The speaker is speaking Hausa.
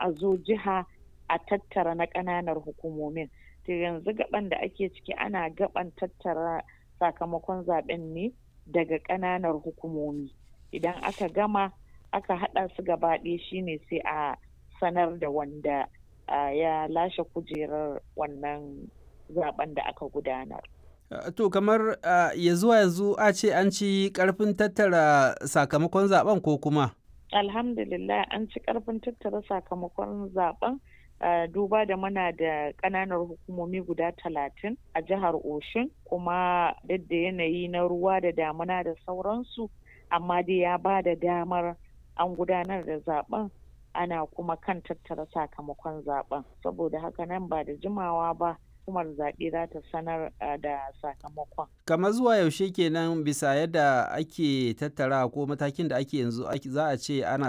a zo jiha a tattara na ƙananar hukumomin to yanzu gaban da ake ciki ana gaban tattara sakamakon zaben ne daga ƙananar hukumomi idan aka gama aka haɗa su gaba ɗaya shine sai a sanar da wanda ya lashe kujerar wannan zaben da aka gudanar To kamar uh, ya zuwa yanzu a ce an ci karfin tattara sakamakon zaben ko kuma? Alhamdulillah an ci karfin tattara sakamakon zaben uh, duba da mana da ƙananan hukumomi guda talatin a jihar Oshun kuma duk da yanayi na ruwa da damuna da sauransu amma dai ya ba da damar an gudanar da zaben ana kuma kan tattara sakamakon zaben saboda haka nan ba da jimawa ba hukumar zaɓe za ta sanar da sakamakon. Kamar zuwa yaushe kenan bisa yadda ake tattara ko matakin da ake yanzu za a ce ana